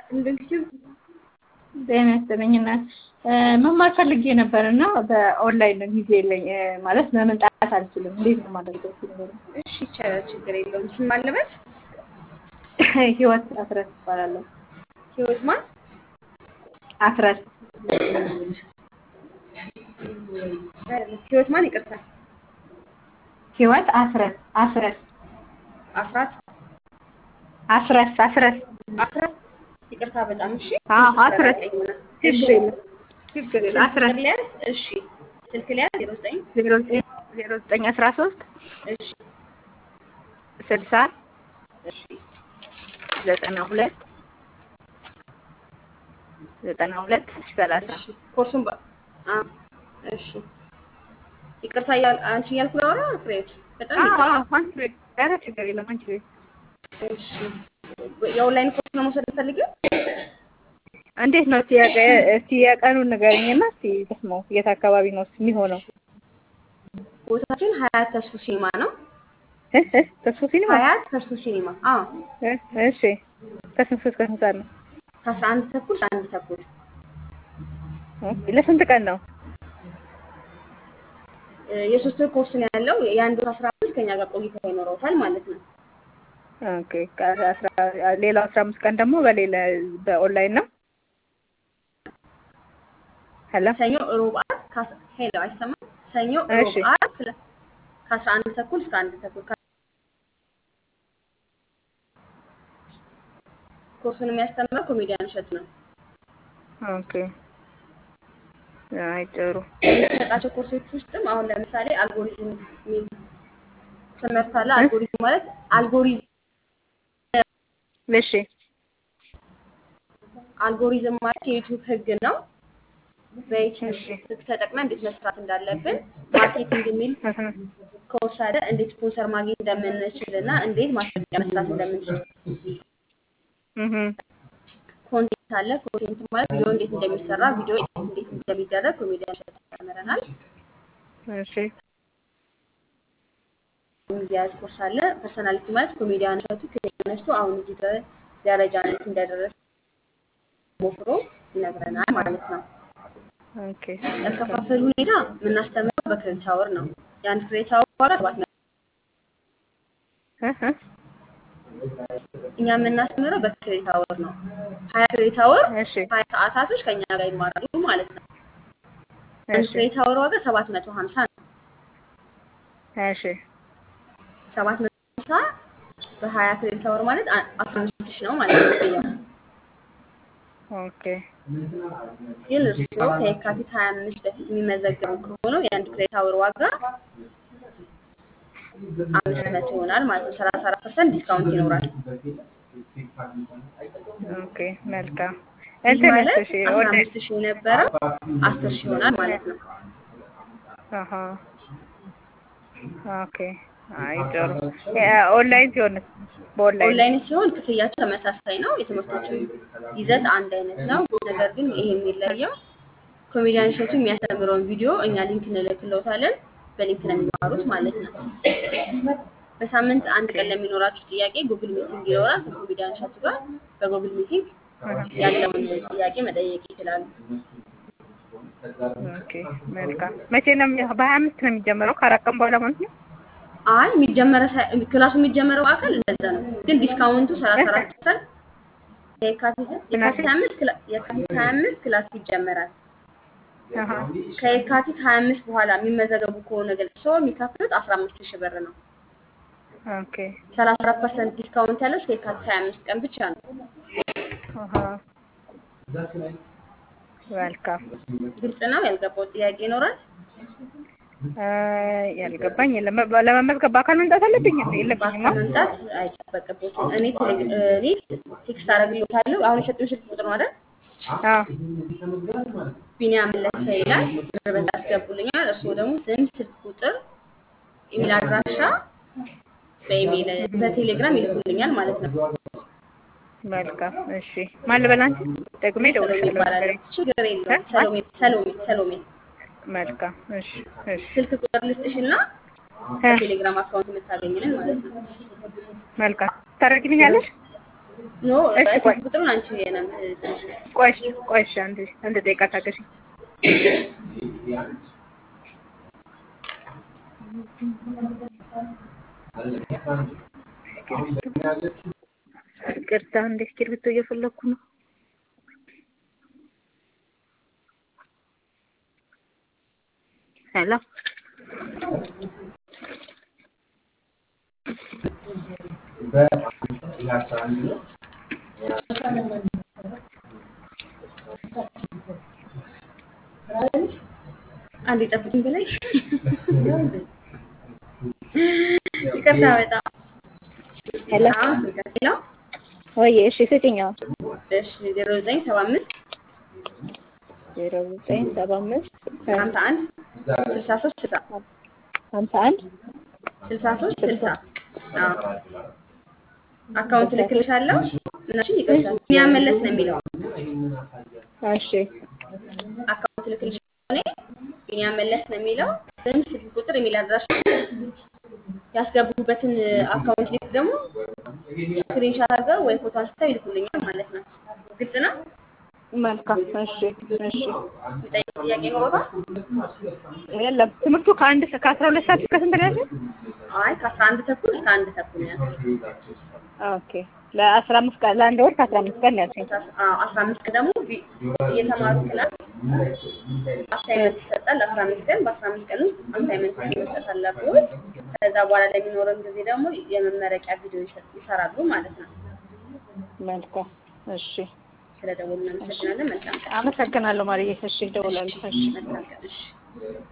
እንደዚህ ጤና ይስጥልኝ እናት መማር ፈልጌ ነበር እና በኦንላይን ጊዜ የለኝ ማለት በመምጣት አልችልም። እንዴት ነው የማደርገው? እስኪ ንገሪኝ። እሺ ይቻላል፣ ችግር የለውም። ስም ማን ልበል? ህይወት አስረስ እባላለሁ። ህይወት ማን? አስረስ ህይወት ማን? ይቅርታ፣ ህይወት አስረስ አስረስ አስራት አስረስ አስረስ አስራት። ይቅርታ በጣም እሺ። አዎ፣ አስረት ቀኝ ሆነ። ችግር የለም ችግር የለም። አስረስ ስልክ ሊያዝ። እሺ ስልክ ሊያዝ ዜሮ ዘጠኝ ዜሮ ዘጠኝ ዜሮ ዘጠኝ አስራ ሶስት እሺ ስልሳ እሺ ዘጠና ሁለት ዘጠና ሁለት ሰላሳ እሺ ኮርሱን በ አ እሺ ይቅርታ እያል አንቺ እያልኩ ላወራ ፍሬት በጣም ይቅርታ። አንቺ ቤት ኧረ ችግር የለም አንቺ ቤት እሺ የኦንላይን ኮርስ ነው መውሰድ ፈልገው? እንዴት ነው እስቲ የቀ- እስቲ የቀኑን ንገረኝና እስቲ ደግሞ የት አካባቢ ነው የሚሆነው? ቦታችን ሀያት ተስፉ ሲኒማ ነው። እ እ ተስፎ ሲኒማ ሀያት ተስፉ ሲኒማ። አዎ እ እሺ ከስንት እስከ ስንት ሰዓት ነው? ከአስራ አንድ ተኩል እስከ አንድ ተኩል ኦኬ ለስንት ቀን ነው? እ የሶስት ወር ኮርስ ነው ያለው። የአንድ ወር አስራ አምስት ከኛ ጋር ቆይታ ይኖረውታል ማለት ነው። ኦኬ ከአስራ ሌላው አስራ አምስት ቀን ደግሞ በሌላ በኦንላይን ነው? ሄሎ ሰኞ ሮብ ዓርብ ከአስ- ሄሎ አይሰማም? ሰኞ ሮብ እሺ። ዓርብ ክላ- ከአስራ አንድ ተኩል እስከ አንድ ተኩል ከ- ኮርሱን የሚያስተምረው ኮሜዲያን እሸቱ ነው። ኦኬ አይ ጥሩ የሚሰጣቸው ኮርሶች ውስጥም አሁን ለምሳሌ አልጎሪዝም የሚል ትምህርት አለ። አልጎሪዝም ማለት አልጎሪዝም እሺ አልጎሪዝም ማለት የዩቲዩብ ህግ ነው። በዩቲዩብ እሺ። ህግ ተጠቅመን እንዴት መስራት እንዳለብን ማርኬቲንግ የሚል እህ ኮርስ አለ። እንዴት ስፖንሰር ማግኘት እንደምንችል እና እንዴት ማስታወቂያ መስራት እንደምንችል እህ ኮንቴንት አለ። ኮንቴንት ማለት ቪዲዮ እንዴት እንደሚሰራ፣ ቪዲዮ ኤዲት እንዴት እንደሚደረግ ኮሜዲያን እሸቱ ያስተምረናል። እሺ የሚያያዝ ኮርስ አለ። ፐርሰናሊቲ ማለት ኮሜዲያን እሸቱ ከየት ተነስቶ አሁን እዚህ ደ- ደረጃ እንዴት እንደደረሰ ሞክሮ ይነግረናል ማለት ነው። ኦኬ ያከፋፈል ሁኔታ የምናስተምረው በክሬዲት አወር ነው። የአንድ ክሬዲት አወር ዋጋ ሰባት መቶ እህ እኛ የምናስተምረው በክሬዲት አወር ነው። ሀያ ክሬዲት አወር እሺ ሀያ ሰዓታቶች ከኛ ጋር ይማራሉ ማለት ነው። አንድ እሺ ክሬዲት አወር ዋጋ ሰባት መቶ ሀምሳ ነው። እሺ ሰባት መቶ ሀምሳ በሀያ ክሬዲት አወር ማለት አ- አስራ አምስት ሺህ ነው ማለት ነው ክፍያው። ኦኬ ግን እርስዎ ከየካቲት ሀያ አምስት በፊት የሚመዘገቡ ከሆኑ የአንድ ክሬዲት አወር ዋጋ አምስት መቶ ይሆናል ማለት ነው። ሰላሳ አራት ፐርሰንት ዲስካውንት ይኖራል። ኦኬ መልካም ይህ እንትን ማለት እሺ አስራ ወደ አምስት ሺህ የነበረው አስር ሺህ ይሆናል ማለት ነው። አሀ ኦኬ አይ ጥሩ ኦንላይን ሲሆን በኦንላይን ኦንላይን ሲሆን ክፍያቸው ተመሳሳይ ነው። የትምህርቶቹ ይዘት አንድ አይነት ነው። ነገር ግን ይሄ የሚለየው ኮሜዲያን እሸቱ የሚያስተምረውን ቪዲዮ እኛ ሊንክ እንልክልዎታለን። በሊንክ ነው የሚማሩት ማለት ነው። በሳምንት አንድ ቀን ለሚኖራችሁ ጥያቄ ጉግል ሚቲንግ ይኖራል ከኮሜዲያን እሸቱ ጋር በጉግል ሚቲንግ ያለውን ጥያቄ መጠየቅ ይችላሉ። ኦኬ መልካም መቼ ነው የሚ- በሀያ አምስት ነው የሚጀምረው ከአራት ቀን በኋላ ማለት ነው አይ የሚጀመረ ሳይ- ክላሱ የሚጀመረው አካል እንደዛ ነው፣ ግን ዲስካውንቱ ሰላሳ አራት ፐርሰንት የካቲት የካቲት ሀያ አምስት ክላ- የካቲት ሀያ አምስት ክላሱ ይጀመራል። አሀ ከየካቲት ሀያ አምስት በኋላ የሚመዘገቡ ከሆነ ግን ሰው የሚከፍሉት አስራ አምስት ሺህ ብር ነው። ኦኬ ሰላሳ አራት ፐርሰንት ዲስካውንት ያለው እስከ የካቲት ሀያ አምስት ቀን ብቻ ነው። አሀ መልካም ግልጽ ነው። ያልገባው ጥያቄ ይኖራል? እ ያልገባኝ የለም በ- ለመመዝገብ በአካል መምጣት አለብኝ እንዴ የለብኝማ በአካል መምጣት አይጠበቅበትም። እኔ ቴሌ- እኔ ቴክስት አደርግልዎታለሁ። አሁን የሰጡኝ ስልክ ቁጥር ነው አይደል? አዎ ቢኒያም መለሰ ይላል። ብር በዛ ያስገቡልኛል። እርስዎ ደግሞ ስም፣ ስልክ ቁጥር፣ ኢሜል አድራሻ በኢሜል በቴሌግራም ይልኩልኛል ማለት ነው። መልካም እሺ ማን ልበል አንቺ ደግሜ ሰሎሜ እደውልልሻለሁ ይባላል። ንገሪኝ ችግር የለውም። ሰሎሜ ሰሎሜ ሰሎሜ መልካም እሺ እሺ ስልክ ቁጥር ልስጥሽና እ በቴሌግራም አካውንት የምታገኝልን ማለት ነው። መልካም ታደርጊልኛለሽ ኖ እሺ ቆይ ስልክ ቁጥሩን አንቺ ነው የምትልሽ። ቆይ እሺ፣ ቆይ እሺ፣ አንድ አንድ ደቂቃ ታገሺ። ይቅርታ እንደ እስክሪብቶ እየፈለኩ ነው። ሄሎ አንድ የጠብቅኝ ብላይ ይቅርታ በጣም ሄሎ አሁን ስልካችን ነው። ወይ እሺ፣ ስጭኝ አሁን እሺ ዜሮ ዘጠኝ ሰባ አምስት ዜሮ ዘጠኝ ሰባ አምስት ሀምሳ አንድ ስልሳ ሶስት ስልሳ ሀምሳ አንድ ስልሳ ሶስት ስልሳ አዎ አካውንት ልክልሻለሁ። እናሽን ይቅርታል ቢኒያም መለስ ነው የሚለው እሺ አካውንት ልክልሻለሁ። እኔ ቢኒያም መለስ ነው የሚለው ስም፣ ስልክ ቁጥር፣ የሚል አድራሻ ያስገቡበትን አካውንት ሊንክ ደግሞ ስክሪንሻት አድርገው ወይ ፎቶ አንስተው ይልኩልኛል ማለት ነው። ግልጽ ነው። መልካም እሺ እሺ የሚጠይቅ ጥያቄ ኖሮታል? የለም ትምህርቱ ከአንድ ሰ- ከአስራ ሁለት ሰዓት እስከ ስንት ነው ያልሽኝ? አይ ከአስራ አንድ ተኩል እስከ አንድ ተኩል ነው ያልኩት። ኦኬ ለአስራ አምስት ቀን ለአንድ ወር ከአስራ አምስት ቀን ነው ያልሽኝ። አዎ አስራ አምስት ቀን ደግሞ ቪ- እየተማሩ ክላስ አሳይመንት ይሰጣል። አስራ አምስት ቀን በአስራ አምስት ቀን ውስጥ አሳይመንት መስጠት አለብዎት። ከዛ በኋላ ለሚኖረን ጊዜ ደግሞ የመመረቂያ ቪዲዮ ይሰ- ይሰራሉ ማለት ነው። መልካም እሺ ስለ ደወሉ እናመሰግናለን። መልካም ቀን። አመሰግናለሁ ማርዬ። እሺ እደውላለሁ። እሺ መልካም ቀን። እሺ